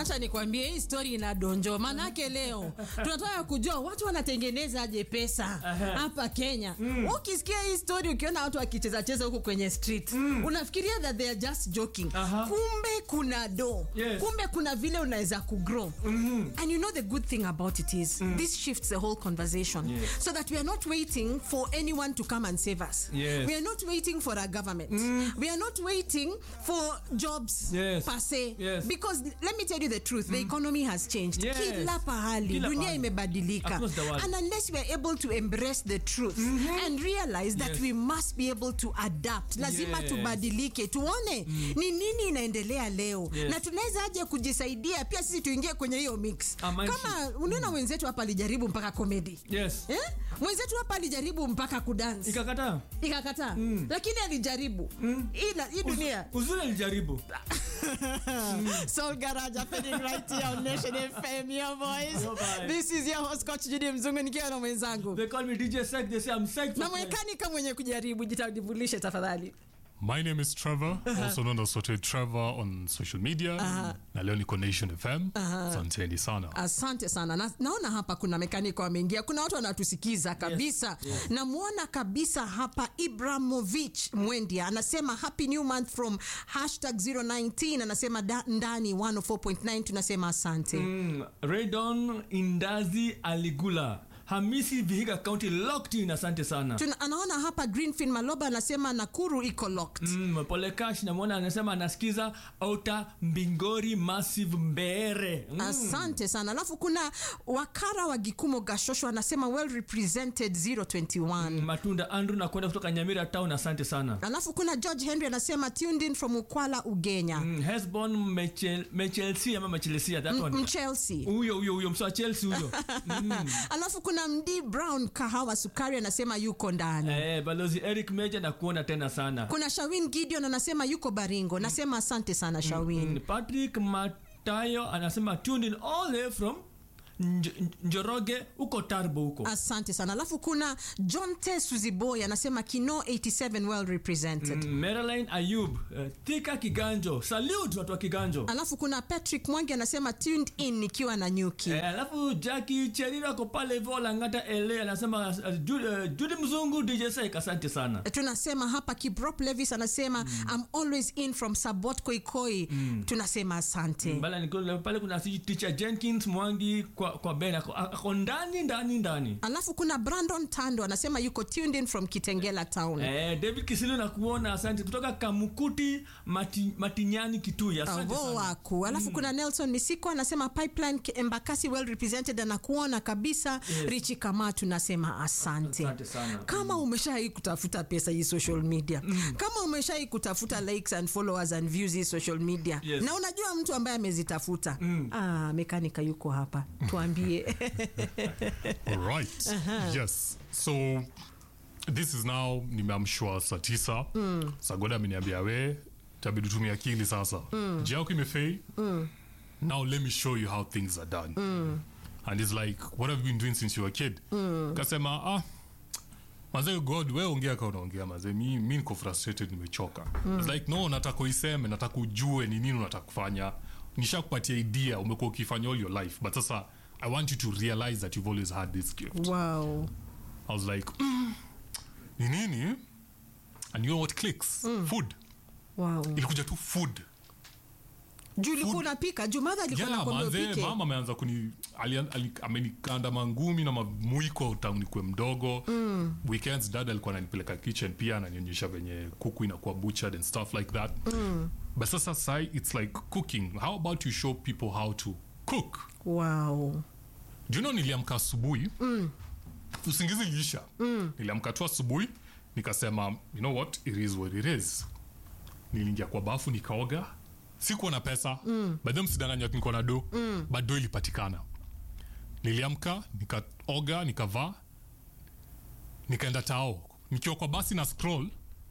Acha nikwambie hii story ina donjo, manake leo tunataka kujua watu wanatengeneza aje pesa hapa Kenya. Ukisikia hii story, ukiona watu wakicheza cheza huku kwenye street unafikiria that they are just joking. Aha. Kumbe kuna do, Yes. kumbe kuna vile unaweza kugrow. And you know the good thing about it is this shifts the whole conversation Yes. so that we are not waiting for anyone to come and save us. Yes. We are not waiting for a government. We are not waiting for jobs Yes. per se. Yes. Because let me tell you the truth, the economy has changed. Yes. Kila pahali Kila dunia pahali. imebadilika. Across the world. And unless we are able to embrace the truth and realize that Yes. we must be able to adapt. Lazima Yes. tubadilike, tuone ni nini inaendelea leo Yes. na tunaweza aje kujisaidia pia sisi tuingie kwenye hiyo mix. Amaishi. Kama unaona wenzetu hapa alijaribu mpaka comedy. Yes. Eh? Mwenzetu hapa alijaribu mpaka kudance. Ikakataa. Ikakataa. Lakini alijaribu. Hii na- hii dunia. Uzuri alijaribu. Soul Garage happening right here on Nation FM, your voice. Your voice. This is your host Coach Judy Mzungu nikiwa na mwenzangu. They call me DJ Sek. They say I'm psyched. Na for life. mwekanika mwenye kujaribu jitajibulishe tafadhali. My name is Trevor, also known as Sote Trevor on social media. Na leo niko Nation FM. Asanteni sana. Asante sana na, naona hapa kuna mekaniko wameingia, kuna watu wanatusikiza kabisa. Namwona kabisa hapa Ibramovich Mwendia anasema happy new month from hashtag 019 anasema da, ndani 104.9 tunasema asante. Mm, Raydon Indazi Aligula. Hamisi Vihiga County locked in. Asante sana. Tuna, anaona hapa Greenfield Maloba anasema Nakuru iko locked. Mm, Pole Cash namwona anasema anasikiza Outer Mbingori Massive Mbeere. Mm. Asante sana. Alafu kuna wakara wa Gikumo Gashosho anasema well represented 021. Matunda Andrew na kwenda kutoka Nyamira Town. Asante sana. Alafu kuna George Henry anasema tuned in from Ukwala Ugenya. Mm, Hesbon Mechel- Mechelsi ama Mechelsia that one. Mchelsea. Huyo huyo huyo msa Chelsea huyo. Alafu kuna Mdi Brown Kahawa Sukari anasema yuko ndani. Eh, balozi Eric Meja na kuona tena sana. Kuna Shawin Gideon anasema yuko Baringo. Nasema asante sana Shawin. Mm, Patrick Matayo anasema tuned in all the way from Nj Njoroge huko Tarbo huko. Asante sana. Alafu kuna John T Suziboy anasema Kino 87 well represented. Mm, Marilyn Ayub, uh, Thika Kiganjo. Salute watu wa Kiganjo. Alafu kuna Patrick Mwangi anasema tuned in nikiwa na nyuki. Eh, alafu Jackie Cherira ako pale hivyo Langata LA anasema uh, Judy, uh, Judy Mzungu DJ Saik asante sana. tunasema hapa Kiprop Levis anasema I'm always in from Sabot Koikoi. Tunasema asante. Bala niko pale kuna siji teacher Jenkins Mwangi kwa kwa Ben ako, ako ndani ndani ndani. Alafu kuna Brandon Tando anasema yuko tuned in from Kitengela town. Eh, David Kisilu na kuona asante kutoka Kamukuti Mati, Matinyani Kitui asante Avo sana. waku alafu kuna Nelson Misiko anasema pipeline K- Embakasi well represented anakuona kabisa Yes. Richi kama tunasema asante. Asante sana. Kama umeshai kutafuta pesa hii social media kama umeshai kutafuta likes and followers and views hii social media Yes. na unajua mtu ambaye amezitafuta ah, mekanika yuko hapa tuambie All right. Yes. So this is now nimeamshwa saa tisa. Sagoda ameniambia we tabidi tumia akili sasa. Njia yako imefei. Now let me show you how things are done. And it's like what have you been doing since you were a kid? Kasema ah Mazee God, we ongea ka unaongea mazee, mi, mi niko frustrated, nimechoka. It's like no, nataka uiseme, nataka ujue ni nini unataka kufanya. Nishakupatia idea, umekuwa ukifanya all your life, but sasa I want you to realize that you've always had this gift. wow. I was like, mm, ni nini? And you know what clicks? Food. Wow. Ilikuja tu food. juu ulikuwa unapika juu madha alikuwa Yeah, nakwambia manze, upike mama ameanza kuni ali- ali- amenikanda mangumi na mamuiko tangu nikuwe mdogo mm. weekends dad alikuwa ananipeleka kitchen pia ananionyesha venye kuku inakuwa butchered and stuff like that mm. but sasa sai it's like cooking how about you show people how to cook wow. do you know niliamka asubuhi mm. usingizi liisha mm. niliamka tu asubuhi nikasema you know what it is what it is niliingia kwa bafu nikaoga sikuwa na pesa mm. but then msidanganywa ati niko na do mm. but do ilipatikana niliamka nikaoga nikavaa nikaenda tao nikiwa kwa basi na scroll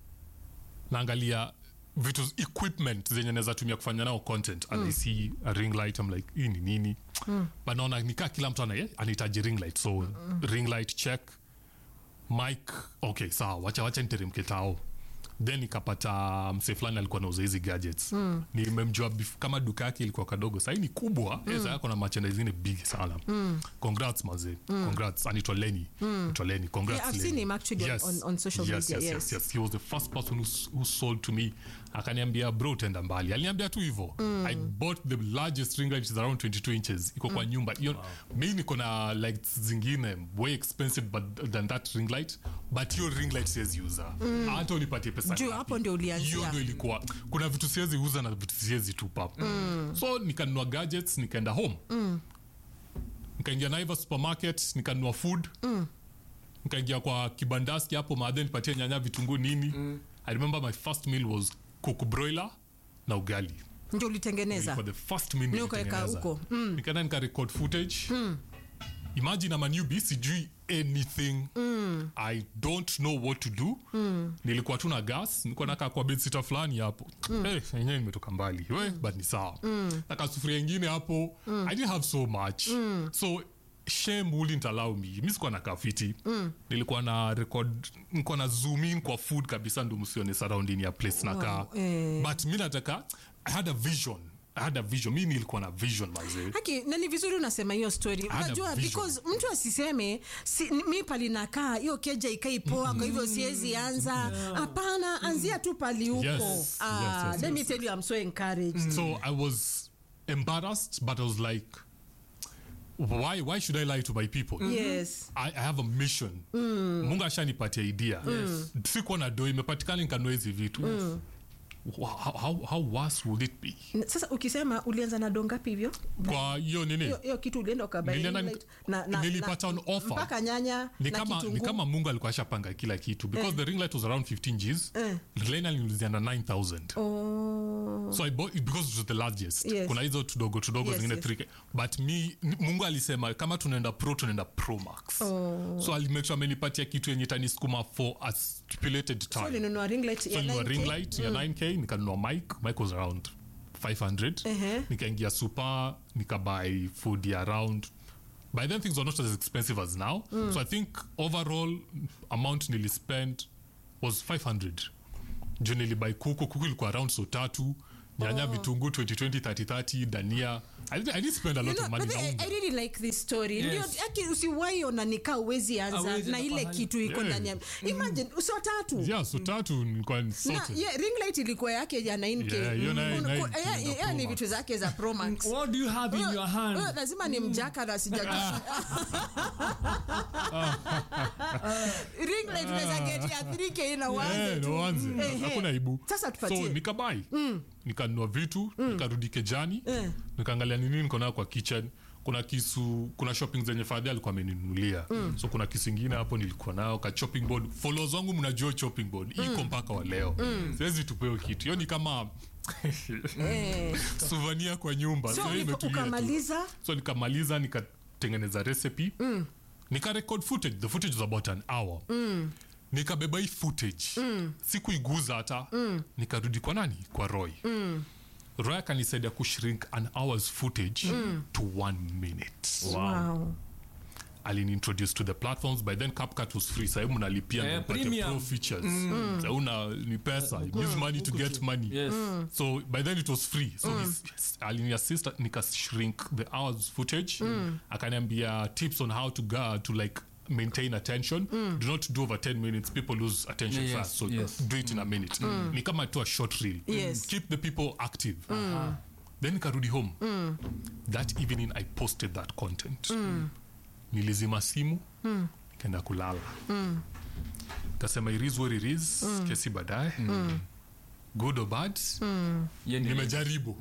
naangalia vitu equipment zenye naweza tumia kufanya nao content and I see a ring light I'm like hii ni nini but naona nikaa kila mtu ana- anahitaji ring light so ring light check mic okay sawa wacha wacha niteremke tao then nikapata mse fulani alikuwa nauza hizi gadgets mm. nimemjua bef- kama duka yake ilikuwa kadogo sahii ni kubwa mm. sasa ako na machenda zingine big sana mm. congrats maze mm. congrats anaitwa leni mm. leni congrats Yeah, I've Lenny. seen him actually on- on- on social yes, media, yes, yes. yes, yes. he was the first person who, s- who sold to me akaniambia bro utaenda mbali aliniambia tu hivo mm. i bought the largest ring light which is around 22 inches iko kwa nyumba hiyo mi niko na lights zingine way expensive but, than that ring light but hiyo ring light siwezi uza hata unipatie pesa Juu ngapi. hapo ndio ulianzia. hiyo ndio ilikuwa kuna vitu siwezi uza na vitu siwezi tupa mm. so nikanunua gadgets nikaenda home mm. nikaingia naiva supermarket nikanunua food mm. nikaingia kwa kibandaski hapo maadhe nipatie nyanya vitunguu nini mm. i remember my first meal was kuku broiler na ugali ndio ulitengeneza for the first meal Ni ukaweka nilitengeneza. huko. nikaenda nika record footage imagine ama newbie sijui anything i don't know what to do nilikuwa tu na gas nilikuwa nakaa kwa bedsita fulani hapo Eh, enyewe nimetoka mbali we but ni sawa naka sufuria ingine hapo i didn't have so much so shame wouldn't allow me mi sikuwa na kafiti nilikuwa na record nilikuwa na zoom in kwa food kabisa ndo msione surrounding ya place nakaa eh. but mi nataka i had a vision i had a vision mi nilikuwa na vision mazee haki na ni vizuri unasema hiyo story Hana unajua vision. because mtu asiseme si, mi palinakaa hiyo keja ikai poa kwa hivyo siwezi anza hapana anzia tu pali huko Yes, Ah, yes, yes, let me yes. tell you I'm so encouraged so i was embarrassed but i was like why why should i lie to my people yes I, I have a mission mungu ashanipatia idea sikuwa na do imepatikana nikanua hizi vitu Wow, how, how, how worse would it be N- sasa ukisema ulianza na dongapi hivyo kwa hiyo nini hiyo hiyo kitu ulienda ukabai Nilienda ring nik- light na- na- nilipata na- on offer. mpaka nyanya ni na kama, ni kitunguu. kama mungu alikuwa ashapanga kila kitu because the ring light was around 15 gs Eh. lena niliuzia na 9000 Oh. so I bought it because it was the largest Yes. kuna hizo tudogo tudogo Yes, zingine yes. 3K. but mi n- mungu alisema kama tunaenda pro tunaenda pro max so alimake sure amenipatia kitu yenye itanisukuma for a stipulated so time ulinunua ring light so ya nilinunua 9K? ring light ya 9k nikanunua mic mic was around 500 Ehe. nikaingia super nikabuy food ya around by then things were not as expensive as now so i think overall amount nilispend was 500 juu nilibai kuku kuku ilikuwa around so tatu nyanya vitunguu 2020 3030 dania I didn't, I didn't spend a You lot know, of money but na I, unga. I really like this story Yes. ndio aki usiwai ona nikaa uwezi anza Hawezi na na ile pahali. kitu iko Yeah. ndani ya imagine so tatu yeah so tatu nilikuwa na sorted. yeah, ring light ilikuwa yake ya 9k Yeah, hiyo nayo- Un- nayo ku- yeah, ina yeah, Pro ni Max. vitu zake za pro max what do you have in your hand Huyo lazima ni mjaka na sija ring light unaweza get ya 3k na uanze Eh, tu. ndo uanze. Ehe. hakuna ibu Sasa tupatie. so nikabai nikanunua vitu nikarudi kejani Eh. nikaangalia nini niko nayo kwa kitchen kuna kisu kuna shopping zenye fadhi alikuwa ameninunulia so kuna kisu ingine hapo nilikuwa nayo ka chopping board followers wangu mnajua chopping board iko mpaka wa leo siwezi tupeo kitu hiyo ni kama Eh. suvania kwa nyumba so hiyo uliko- imetulia tu ukamaliza so nikamaliza nikatengeneza recipe mm. nikarecord footage the footage was about an hour mm. nikabeba hii footage mm. sikuiguza hata mm. nikarudi kwa nani kwa roy mm. roy akanisaidia kushrink an hour's footage mm. to one minute wow. aliniintroduce to the platforms by then CapCut was free sahibu mnalipia Eh, ndo mpate premium. pro features mm. sauna ni pesa you use money to get money yes so by then it was free so mm. aliniassist nika shrink the hours footage mm. akaniambia tips on how to go to like maintain attention do not do over 10 minutes people lose attention Yes, fast so yes. do it in a minute ni kama tu a short reel Yes. keep the people active then nikarudi home that evening i posted that content nilizima simu kenda kulala kasema it is what it is kesi baadaye good or bad Ye ni- nimejaribu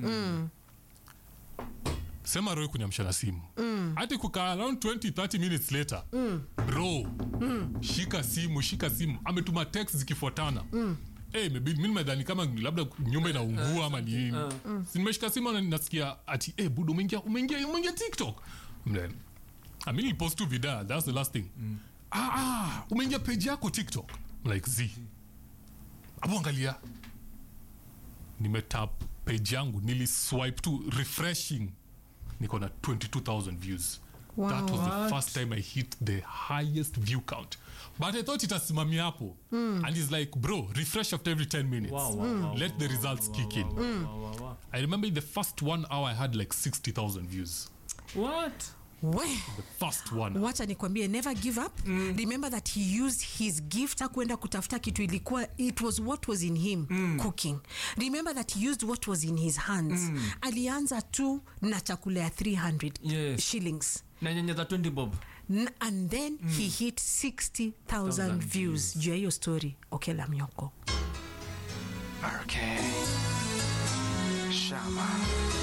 sema roy kunyamsha simu hati kukaa around 20 30 minutes later bro shika simu shika simu ametuma text zikifuatana Hey, maybe mi nimedhani kama labda nyumba inaungua ama ni nini Si nimeshika simu na nasikia ati hey, budo umeingia umeingia umeingia tiktok Mle, I mean, post tu vida that's the last thing ah, ah, umeingia page yako tiktok I'm like z apo angalia nimetap page yangu niliswipe tu refreshing niko na 22000 views Wow. that was What? the first time i hit the highest view count but i thought itasimamia hapo and he's like bro refresh after every 10 minutes Wow, wow, wow, let the results kick in Wow, wow, wow. i remember in the first one hour i had like 60000 views What? We. the first one wacha nikwambie never give up remember that he used his gift hakuenda kutafuta kitu ilikuwa it was what was in him cooking remember that he used what was in his hands alianza tu na chakula ya 300 Yes. shillings na nyanya za 20 bob N- and then he hit 60000 views juu ya hiyo story okela myoko Hurricane. Shama.